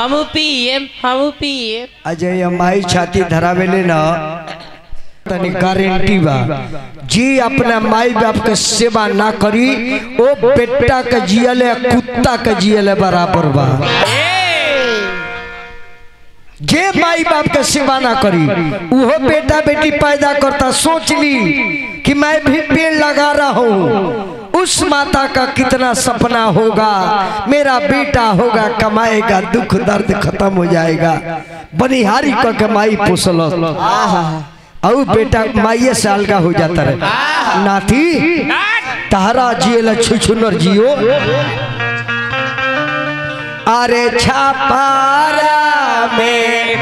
हमू पिए हमू पिए अजय ये माई छाती धरावेले न तनी गारंटी बा जी अपना माई बाप के सेवा ना करी ओ बेटा के जियले कुत्ता के जियले बराबर बा जे माई बाप के सेवा ना करी उहो बेटा बेटी पैदा करता सोच ली कि मैं भी पेड़ लगा रहा हूँ उस माता का कितना सपना होगा मेरा बेटा होगा कमाएगा दुख दर्द खत्म हो जाएगा बनिहारी का कमाई पोसल और बेटा माइये से अलगा हो जाता रहे नाती तारा जियल छुछुनर जियो अरे छापारा में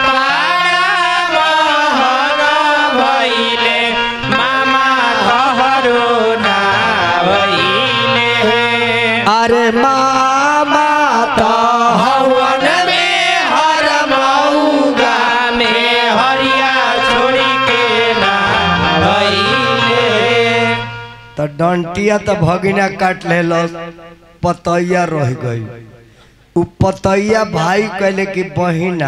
अरे मामा तो हवन में हर मऊगा तो डंटिया तो भगिना काट ले पतैया रह गई उ पतैया भाई कहले कि बहिना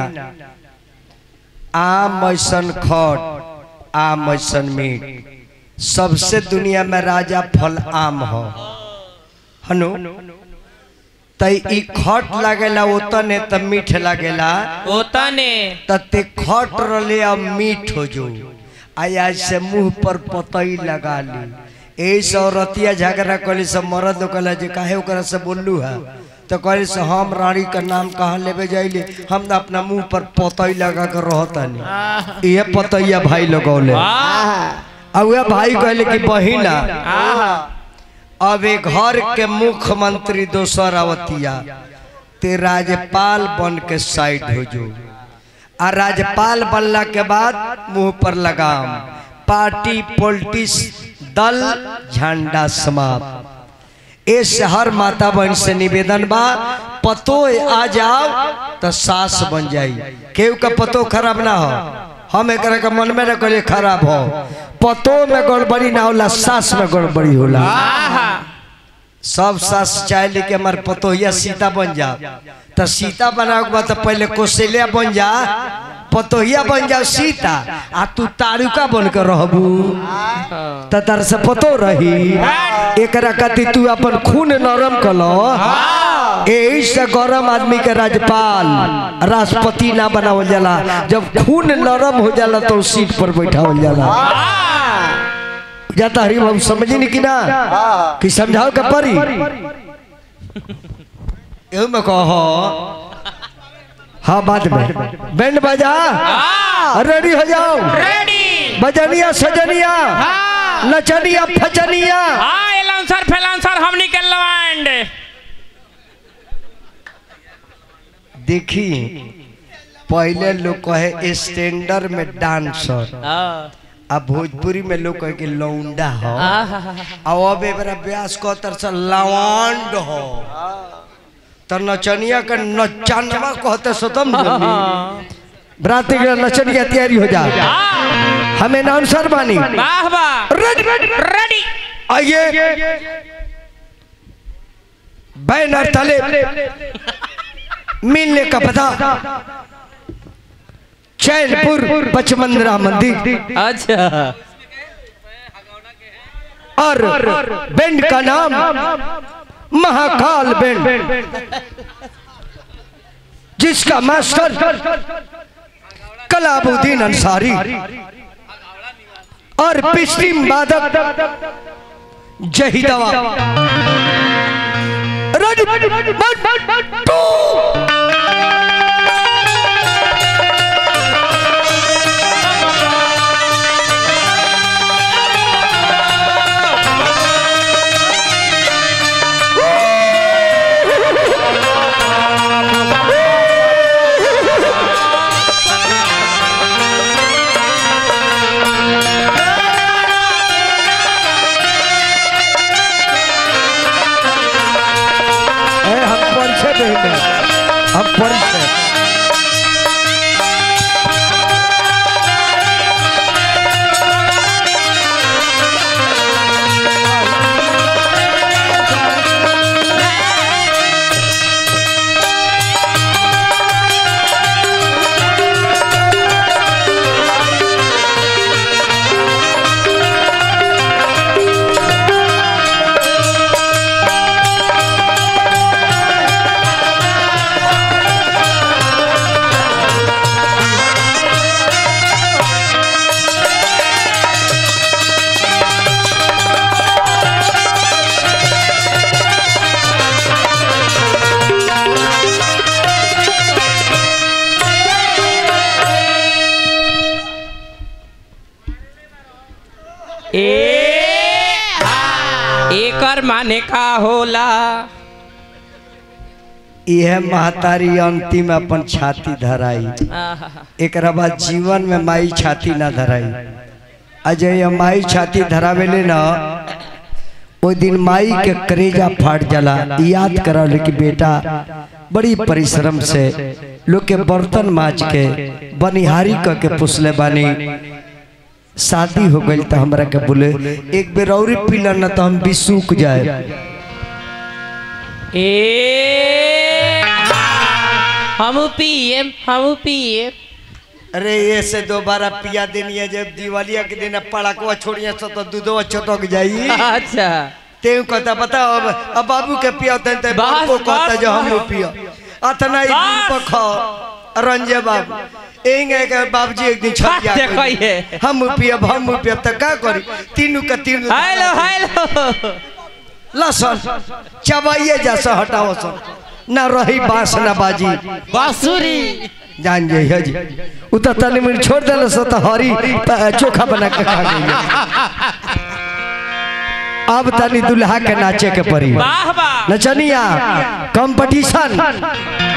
आम ऐसन खट आम ऐसन मीट सबसे दुनिया में राजा फल आम हो हनु तई ई खट लागेला ओतने त मीठ लागेला ओतने तते खट रले अब मीठ हो जो आया से मुंह पर पतई लगा ली ऐसे औरतिया झगड़ा कली सब मरद कहला जे काहे ओकरा से बोललू है तो कहली से हम रानी का नाम कहाँ लेवे जाइले हम ना अपना मुंह पर पतई लगा कर रहतनी ये पतैया भाई लगौले अब वह भाई कहले कि बहिना अब एक घर के मुख्यमंत्री दोसर अवतिया ते राज्यपाल बन के साइड हो जो आ राज्यपाल बनला के बाद मुंह पर लगाम पार्टी पॉलिटिक्स दल झंडा समाप्त ए शहर माता बहन से निवेदन बा पतो आ जाओ तो सास बन जाई केहू का पतो खराब ना हो हम एक के मन में न करे खराब हो पतो में गड़बड़ी ना होला सास में गड़बड़ी होला सब सास चाहे कि हमारे पतोहिया सीता बन जा तो सीता बनाओ के बाद तो पहले कौशल्या बन जा पतोहिया बन जाओ सीता आ तू तारुका बन के रहबू तो तार से पतो रही एकरा कति तू अपन खून नरम कलो यही से गरम आदमी के राज्यपाल राष्ट्रपति ना बनावल जाला जब खून नरम हो जाला तो सीट पर बैठावल जाला जाता हरी बाबू समझी नहीं कि ना कि समझाओ का परी एहू में कहो हाँ बाद में बैंड बजा रेडी हो जाओ रेडी बजनिया सजनिया नचनिया फचनिया हाँ एलाउंसर फैलांसर हमनी के लवांड देखी पहले लोग कहे स्टैंडर में डांसर अब भोजपुरी में लोग कहे कि लौंडा हो अब अब एबरा ब्यास को तरह लवांड हो तो नचनिया का नचानवा कहते सतम बराती के नचनिया तैयारी हो जा हमें डांसर बानी वाह वाह रेडी आइए बैनर तले मिलने का पता चैनपुर पचमंदरा मंदिर अच्छा और बैंड का नाम महाकाल बैंड जिसका मास्टर कलाबुद्दीन अंसारी और पिछली वादक जहीदवा रेडी वन टू ए, हम परिचय देंगे हम परिचय एकर माने का होला यह महतारी अंतिम अपन छाती धराई आहा, एकरा बाद जीवन में माई छाती ना धराई अजय ये माई छाती धरावेले ना ओ दिन माई के करेजा फाट जाला याद करा कि बेटा बड़ी परिश्रम से लोग के बर्तन माज के बनिहारी क के पुसले बानी शादी हो गई तो हमरा के बोले एक बेर और पीला ना तो हम भी सूख जाए ए हम पिए हम पिए अरे ये से दोबारा पिया देनी है जब दिवालिया के दिन पड़ाकुआ छोड़िए सो तो दूधवा छटक जाई अच्छा ते कहता बता अब अब बाबू के पिया होते ते बस, बाबू को कहता बस, जो हम बस। पिया अतना ही दिन बस। पर खा रंजे बाबू एंगे के बाबूजी एक दिन छत बस, जा देखो ये। हम पियब हम पियब त का करी तीनू के तीनू हेलो हेलो लसन चबाइए जा से हटाओ सन ना रही बांस ना बाजी बांसुरी जान जाइए हजी उ त तनी मिनट छोड़ देल सो त हरी प- चोखा बना के खा गई अब तनी दुल्हा के नाचे के परी वाह वाह नचनिया कंपटीशन